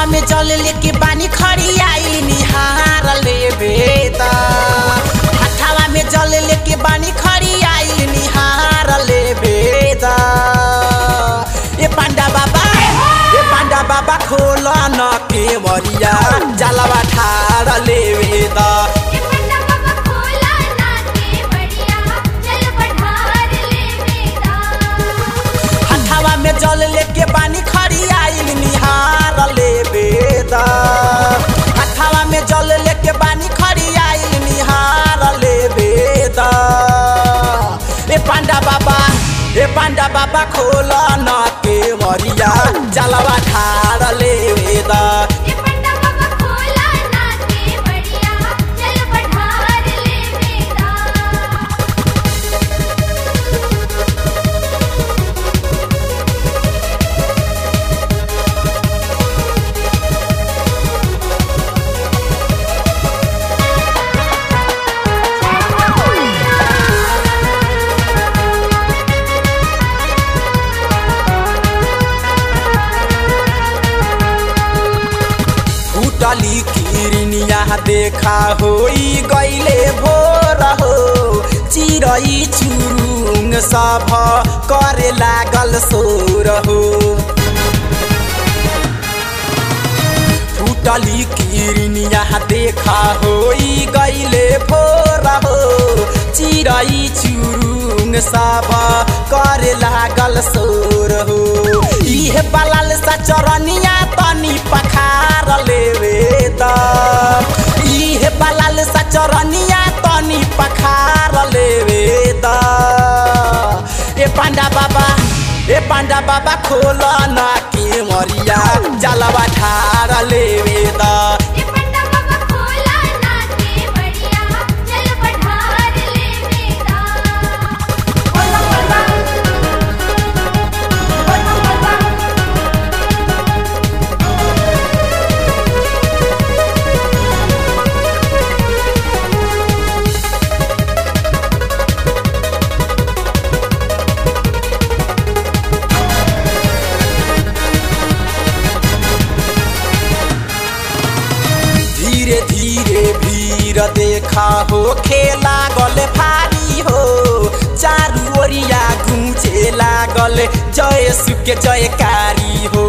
हथवा में जल लेके बानी खड़ी आई निहार ले बेदा हथवा में जल लेके बानी खड़ी आई निहार ले बेदा ए पांडा बाबा ए पांडा बाबा खोल न के मरिया जलवा ठार ले बेदा ये पन्ना बाबा खोला ना के बढ़िया चल पठार ले बेदा हथवा में जल लेके बानी खड़ी आइल निहार ले बेदा हथवा में जल लेके बानी खड़ी आइल निहार ले बेदा ए पांडा बाबा ए पांडा बाबा खोल न के मरिया जलवा ठार ले बेदा ये पन्ना बाबा खोला ना के बढ़िया चल पठार ले बेदा फूटली किरनिया देखा होई गईले भोर हो चिरई चुरुङ सभ करे लागल सोर हो फूटली किरनिया देखा होई गईले भोर हो चिरई चुरुङ सभ करे लागल सोर हो इहे बलाल सा चरनिया तनी पखार लेवे द इहे बलाल सा चरनिया तनी पखार लेवे द ए पांडा बाबा ए पांडा बाबा खोल ना के मरिया जलवा ठार लेवे द ये पन्ना बाबा खोला ना के बढ़िया चल पठार ले बेदा बोला बोला बोला बोला धीरे धीरे भीड़ देखा हो खेला गल भारी हो चारू ओरिया गूंजे लागल जय सुके जयकारी हो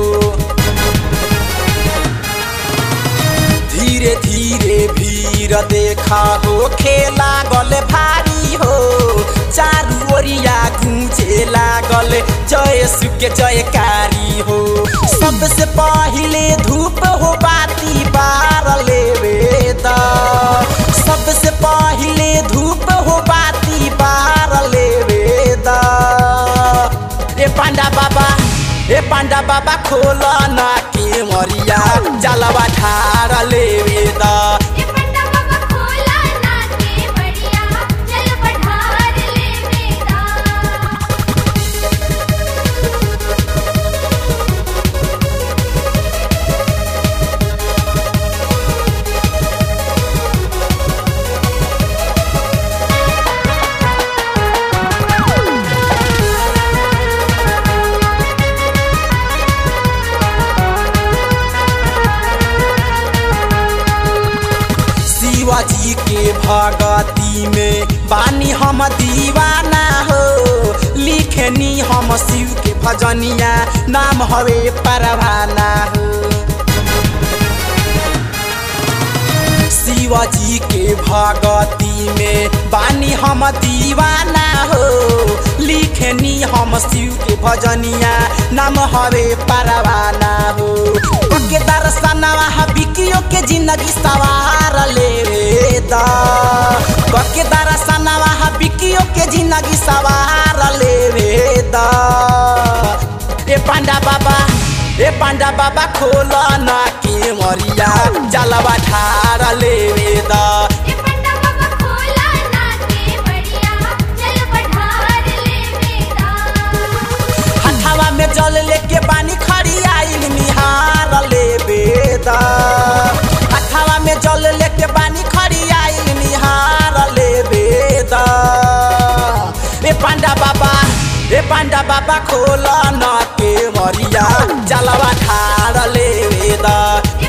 धीरे धीरे भीड़ देखा हो खेला गल भारी हो चारू ओरिया गूंजे लागल जय सुके जयकारी हो सबसे पहिले धूप हो बाती बार लेवे द सबसे पहिले धूप हो बाती बार लेवे द ए पांडा बाबा ए पांडा बाबा खोल ना के मरिया जलवा ठार लेवे द ये पन्ना बाबा खोला ना के बढ़िया चल पठार ले बेदा शिवाजी के भगती में बानी हम दीवाना हो लिखनी हम शिव के भजनिया नाम हवे परवाना हो शिवाजी के भगती में बानी हम दीवाना हो लिखनी हम शिव के भजनिया नाम हवे परवाना हो के दर्शनवा बिकियो के जिंदगी सवार ले द के दर्शनवा बिकियो के जिंदगी सवार ले द ए पांडा बाबा ए पांडा बाबा खोल ना के मरिया जलवा ठार लेवे द ये पन्ना बाबा खोला ना के बढ़िया चल पठार ले बेदा हथवा में जल लेके बानी खड़ी आइल निहार लेवे द हथवा में जल लेके बानी खड़ी आइल निहार लेवे द ए पांडा बाबा ए पांडा बाबा खोल न के मरिया जलवा ठाड़ ले दा